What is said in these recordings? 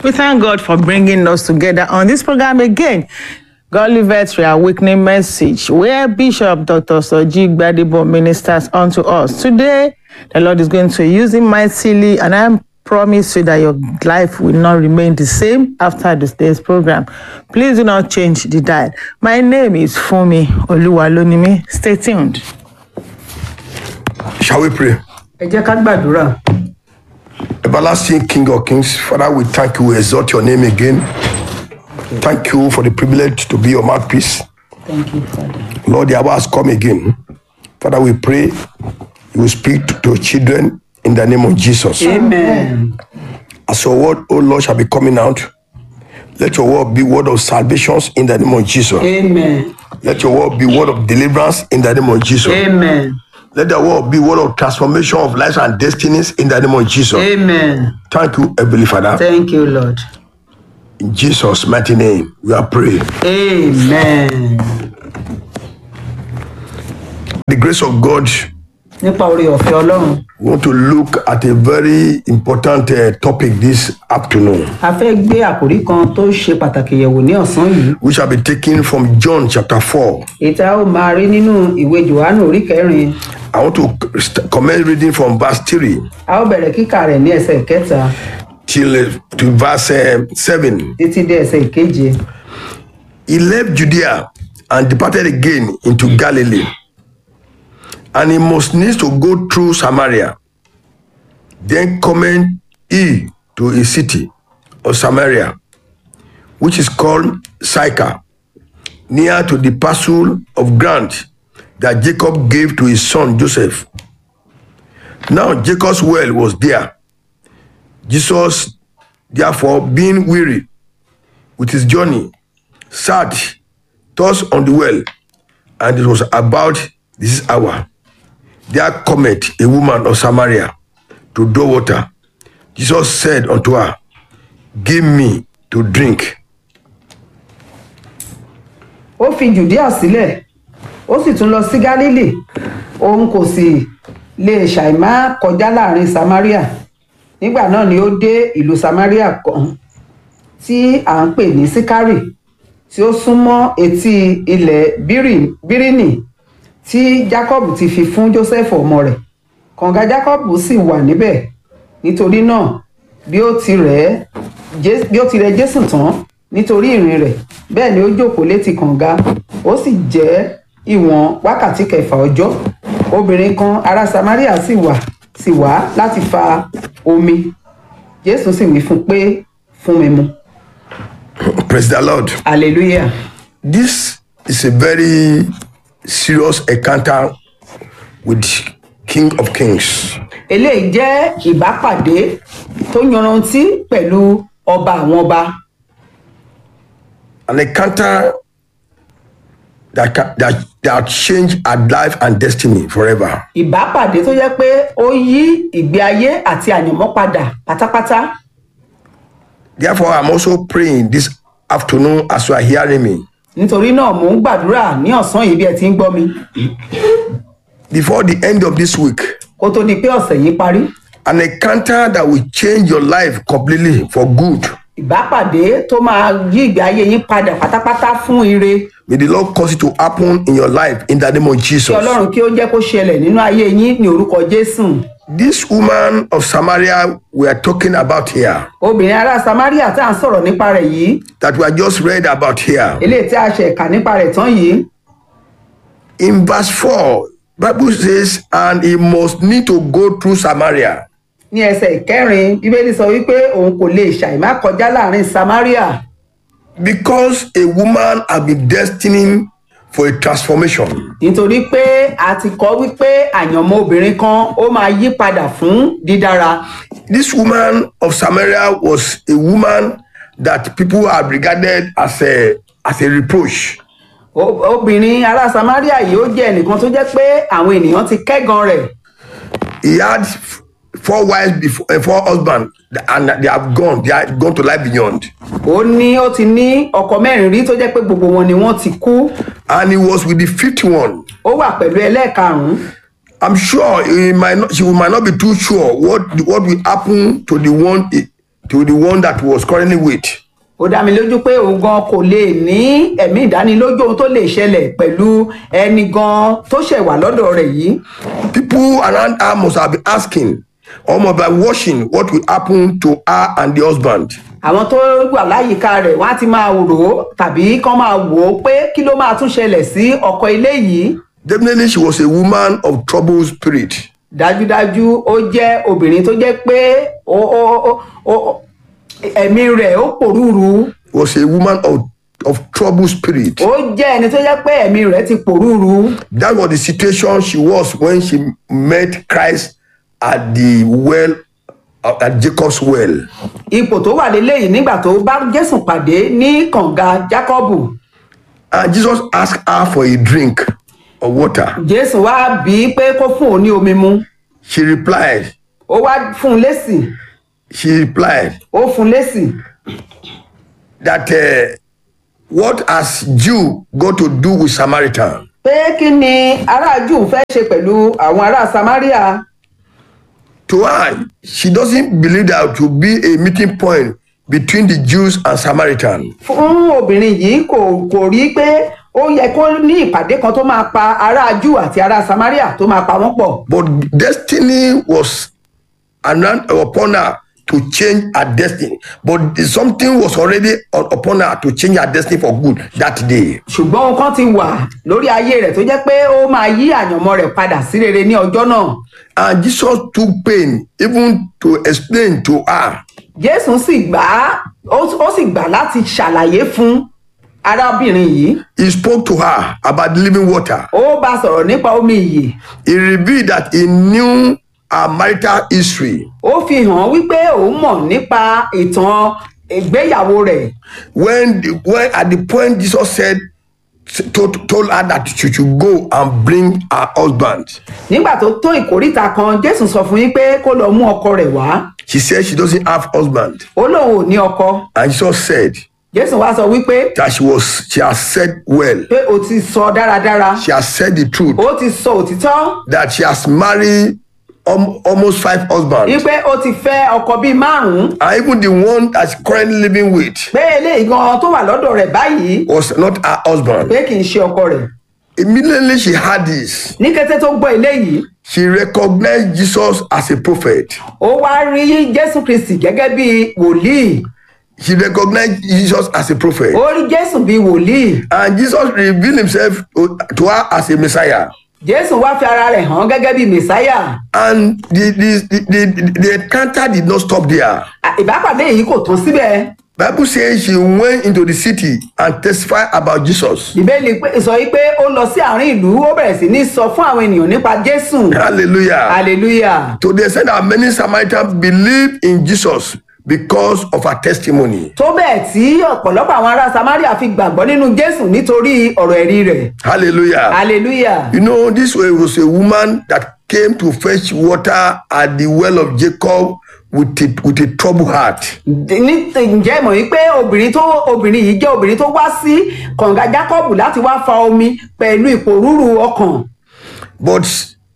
We thank God for bringing us together on this program again. Godly Veterinary Awakening Message, where Bishop Dr. Soji Gbadebo ministers unto us. Today, the Lord is going to use him mightily, and I promise you that your life will not remain the same after this day's program. Please do not change the dial. My name is Fumi Oluwalonimi. Stay tuned. Shall we pray? ẹ jẹ́ ká gbàdúrà Everlasting King of Kings, Father, we thank you, we exalt your name again. Thank you for the privilege to be your mouthpiece. thank you father Lord, the hour has come again. Father, we pray you will speak to, to your children in the name of Jesus. amen As your word, O Lord, shall be coming out, let your word be word of salvations in the name of Jesus. amen Let your word be word of deliverance in the name of Jesus. amen Let the word be word of transformation of lives and destinies in the name of Jesus. amen Thank you, Heavenly Father. thank you lord In Jesus' mighty name, we are praying. amen The grace of God, nípa orí ọ̀fẹ́ ọlọ́run we want to look at a very important uh, topic this afternoon, a fẹ́ gbé àkòrí kan tó ṣe pàtàkì yẹ̀wò ní ọ̀sán yìí which shall be taken from John chapter 4. èyí tí a ó máa rí nínú ìwé johannu orí kẹrin I want to st- commence reading from verse 3 a ó bẹ̀rẹ̀ kíkà rẹ̀ ní ẹsẹ̀ kẹta till uh, to verse uh, 7. títí dé ẹsẹ̀ ìkeje He left Judea and departed again into Galilee. And he must needs to go through Samaria. Then cometh he to a city of Samaria, which is called Sychar, near to the parcel of ground that Jacob gave to his son Joseph. Now Jacob's well was there. Jesus, therefore, being weary with his journey, sat thus on the well, and it was about this hour. There cometh a woman of Samaria to draw water. Jesus said unto her, Give me to drink. ó fi judea sílẹ̀ ó sì tún lọ sí galili òun kò sì lè ṣàìmá kọjá láàrin samaria nígbà náà ni ó dé ìlú samaria kan tí à ń pè ní sikari tí ó súnmọ́ etí ilẹ̀ Bírí- bíríní tí jacob ti fi fún joseph ọmọ rẹ̀ kànga jacob sì wà níbẹ̀ nítorí náà bí ó ti rẹ̀ Jé- bí ó ti rẹ̀ jésù tán nítorí ìrìn rẹ̀ bẹ́ẹ̀ ni ó jókòó létí kànga ó sì jẹ́ ìwọ̀n wákàtí kẹfà ọjọ́ obìnrin kan ará samaria sì wà sì wá láti fa omi jésù sì wí fún un pé fún mi mu Praise the Lord. hallelujah This is a very serious encounter with King of Kings. eléyìí jẹ́ ìbápàdé tó yanrantí pẹ̀lú ọba àwọn ọba An encounter that, ca- that, that changed our life and destiny forever. ìbápàdé tó jẹ́ pé ó yí ìgbé ayé àti àyànmọ́ padà pátápátá Therefore, I'm also praying this afternoon as you are hearing me. nítorí náà mò ń gbàdúrà ní ọ̀sán yìí bí ẹ ti ń gbọ́ mi Before the end of this week, kó tó di pé ọ̀sẹ̀ yìí parí an encounter that will change your life completely for good. ìbápàdé tó máa yí ìgbé ayé yín padà pátápátá fún ire May the Lord cause it to happen in your life in the name of kí Jesus. ọlọ́run kí ó jẹ́ kó ṣẹlẹ̀ nínú ayé yín ní orúkọ jésù This woman of Samaria we are talking about here, obìnrin ará samaria tá à ń sọ̀rọ̀ nípa rẹ̀ yìí that we are just read about here. eléyìí tí a ṣe kà nípa rẹ̀ tán yìí In verse 4, Bible says, and he must need to go through Samaria. ní ẹsẹ̀ ìkẹrin bíbélì sọ wípé òun kò lè ṣàìmá kọjá láàrin samaria Because a woman had been destined for a transformation. nítorí pé a ti kọ́ wípé àyànmọ́ obìnrin kan ó máa yí padà fún dídára This woman of Samaria was a woman that people had regarded as a, as a reproach. O- obìnrin ará samaria yìí ó jẹ́ ẹnìkan tó jẹ́ pé àwọn ènìyàn ti kẹ́gan rẹ̀ He had f- four wives before, uh, four husbands, and they have gone. They have gone to life beyond. ó ní ó ti ní ọkọ mẹ́rin rí tó jẹ́ pé gbogbo wọn ni wọ́n ti kú And he was with the fifth one. ó wà pẹ̀lú ẹlẹ́ẹ̀karùn-ún I'm sure he might not, she might not be too sure what what will happen to the one he- to the one that was currently with. ó dá mi lójú pé òun gan kò lè ní ẹ̀mí ìdánilójú ohun tó lè ṣẹlẹ̀ pẹ̀lú ẹni gan tó ṣẹ̀ wà lọ́dọ̀ rẹ̀ yìí People around her must have been asking, or must be watching what will happen to her and the husband. àwọn tó wà láyìíká rẹ̀ wọ́n á ti máa rò ó tàbí kán máa wò ó pé kí ló máa tún ṣẹlẹ̀ sí ọkọ ilé yìí Definitely, she was a woman of troubled spirit. dájúdájú ó jẹ́ obìnrin tó jẹ́ pé ó ó ó ó ẹ̀mí rẹ̀ ó pòrúurú Was a woman of, of troubled spirit. ó jẹ́ ẹni tó jẹ́ pé ẹ̀mí rẹ̀ ti pòrúurú That was the situation she was when she met Christ at the well, uh, at Jacob's well. ipò tó wà léléyìí nígbà tó bá jésù pàdé ní kànga jákọ́bù And Jesus asked her for a drink of water. jésù wá bí i pé kó fún òun ní omi mu She replied, ó wá fún un lésì she replied ó fún un lésì that uh, what has Jew got to do with Samaritan? pé kí ni ará júù fẹ́ ṣe pẹ̀lú àwọn ará samaria To her, she doesn't believe there to be a meeting point between the Jews and Samaritan. fún obìnrin yìí kò kò rí pé ó yẹ kó ní ìpàdé kan tó máa pa ará júù àti ará samaria tó máa pa wọ́n pọ̀ But destiny was announced upon her to change her destiny. But something was already on- upon her to change her destiny for good that day. ṣùgbọ́n ohun kan ti wà lórí ayé rẹ̀ tó jẹ́ pé ó máa yí àyànmọ́ rẹ̀ padà sí rere ní ọjọ́ náà And Jesus took pain even to explain to her jésù sì gbà á ó ó sì gbà láti ṣàlàyé fún arábìnrin yìí He spoke to her about the living water. ó bá a sọ̀rọ̀ nípa omi ìyè He revealed that he knew her marital history. ó fi hàn wípé òun mọ̀ nípa ìtàn ìgbéyàwó rẹ̀ When, the, when at the point Jesus said, told, told her that she should go and bring her husband. nígbà tó tó ìkóríta kan jésù sọ fún yín pé kó lọ mú ọkọ rẹ̀ wá She said she doesn't have husband. ó lóun ò ní ọkọ And Jesus said jésù wá sọ wípé that she was she has said well. pé o ti sọ dáradára She has said the truth. ó ti sọ òtítọ́ That she has married um, almost five husbands. wípé ó ti fẹ́ ọkọ bíi márùn-ún And even the one that's currently living with pé eléyìí gan tó wà lọ́dọ̀ rẹ̀ báyìí was not her husband. pé kì í ṣe ọkọ rẹ̀ Immediately she had this. ní kété tó gbọ́ eléyìí She recognized Jesus as a prophet. ó wá rí jésù kristi gẹ́gẹ́ bí wòlíì She recognized Jesus as a prophet. ó rí jésù bí wòlíì And Jesus revealed himself to, to her as a Messiah. jésù wá fi ara rẹ̀ hàn gẹ́gẹ́ bí mẹ̀sáyà And the, the, the, the, the encounter did not stop there. À, ìbápàdé yìí kò tán síbẹ̀ Bible says she went into the city and testified about Jesus. bíbélì pé- sọ yìí pé ó lọ sí àárín ìlú ó bẹ̀rẹ̀ sí ní sọ fún àwọn ènìyàn nípa jésù Hallelujah. hallelujah To the extent that many Samaritans believed in Jesus because of her testimony. tó bẹ́ẹ̀ tí ọ̀pọ̀lọpọ̀ àwọn ará samaria fi gbàgbọ́ nínú jésù nítorí ọ̀rọ̀ ẹ̀rí rẹ̀ Hallelujah. hallelujah You know, this was a woman that came to fetch water at the well of Jacob with a, with a troubled heart. ní ǹjẹ́ mọ̀ wípé obìnrin tó obìnrin yìí jẹ́ obìnrin tó wá sí kànga jacob láti wá fa omi pẹ̀lú ìpòrúurú ọkàn But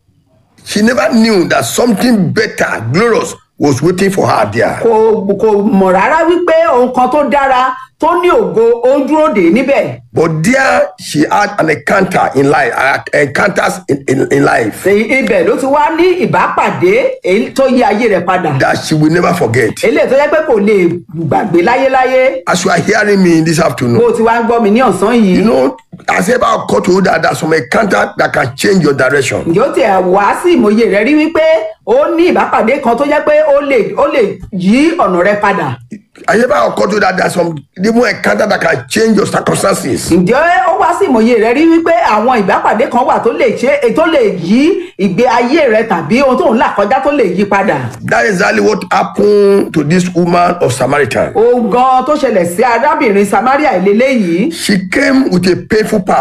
she never knew that something better, glorious, was waiting for her there. kò kò mọ̀ rárá wípé ohun kan tó dára tó ní ògo ó ń dúró dè é níbẹ̀ But there she had an encounter in life, uh, encounters in, in, in life Ṣé ibẹ̀ ló ti wá ní ìbápàdé èyí tó yí ayé rẹ̀ padà that she will never forget. eléyìí tó yẹ pé kò lè gbàgbé láyéláyé As you are hearing me this bó afternoon, o ti wá ń gbọ́ mi ní ọ̀sán yìí you know, as ever occurred to you that there's some encounter that can change your direction. ǹjẹ́ ó tiẹ̀ wá sí ìmòye rẹ rí wípé ó ní ìbápàdé kan tó jẹ́ pé ó lè ó lè yí ọ̀nà rẹ padà Has ever occurred to you that there's some even encounter that can change your circumstances? ǹjẹ́ ó wá sí ìmòye rẹ rí wípé àwọn ìbápàdé kan wà tó lè ṣe tó lè yí ìgbé ayé rẹ tàbí ohun tó ń là kọjá tó lè yí padà That is exactly what happened to this woman of Samaritan. ohun gan tó ṣẹlẹ̀ sí arábìnrin samaria ìlélẹ́ yìí She came with a painful past.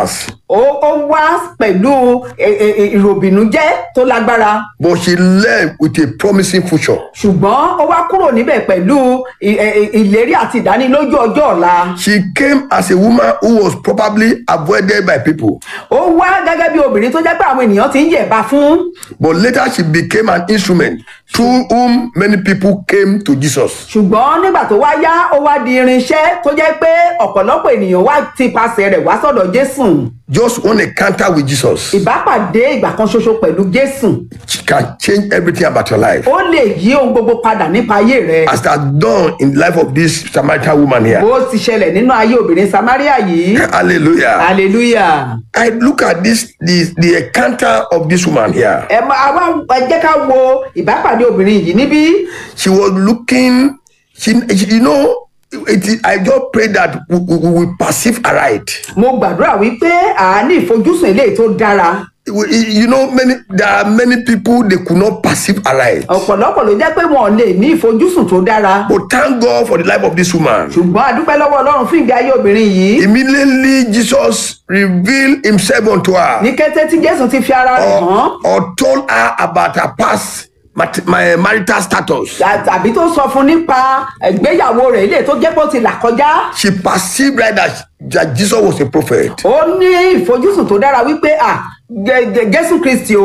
ó ó wá pẹ̀lú ẹ- ẹ- ẹ- ìròbìnújẹ́ tó lágbára but she left with a promising future. ṣùgbọ́n ó wá kúrò níbẹ̀ pẹ̀lú ì- ẹ- ẹ- ìlérí àti ìdánilójú ọjọ́ ọ̀la She came as a woman who was probably avoided by people, ó wá gẹ́gẹ́ bí obìnrin tó jẹ́ pé àwọn ènìyàn ti ń yẹ̀bá fún but later she became an instrument through whom many people came to Jesus. ṣùgbọ́n nígbà tó wá yá ó wá di irinṣẹ́ tó jẹ́ pé ọ̀pọ̀lọpọ̀ ènìyàn wá ti pasẹ̀ rẹ̀ wá sọ̀dọ̀ jésù Just one encounter with Jesus ìbápàdé ìgbà kan ṣoṣo pẹ̀lú jésù can change everything about your life. ó lè yí ohun gbogbo padà nípa ayé rẹ As that done in the life of this Samaritan woman here. bó ti ṣẹlẹ̀ nínú ayé obìnrin samaria yìí Hallelujah. hallelujah I look at this the, the encounter of this woman here. ẹ máa wá ẹ jẹ́ ká wo ìbápàdé obìnrin yìí níbí She was looking, she, she- you know, it, is- I just pray that we, we, we will perceive aright. mo gbàdúrà wípé àání ìfojúsùn eléyìí tó dára We- You know, many there are many people they could not perceive aright. ọ̀pọ̀lọpọ̀ ló jẹ́ pé wọn ò lè ní ìfojúsùn tó dára But thank God for the life of this woman. ṣùgbọ́n a dúpẹ́ lọ́wọ́ ọlọ́run fún ìgbé ayé obìnrin yìí Immediately Jesus revealed himself unto her ní kété tí jésù ti fi ara rẹ̀ hàn or, or told her about her past mat- my marital status. tàbí tó sọ fún nípa ìgbéyàwó rẹ̀ ilé tó jẹ́ pé ó ti là kọjá She perceived right that, that Jesus was a prophet. ó ní ìfojúsùn tó dára wípé à Jẹ- Jẹ- jésù kristi o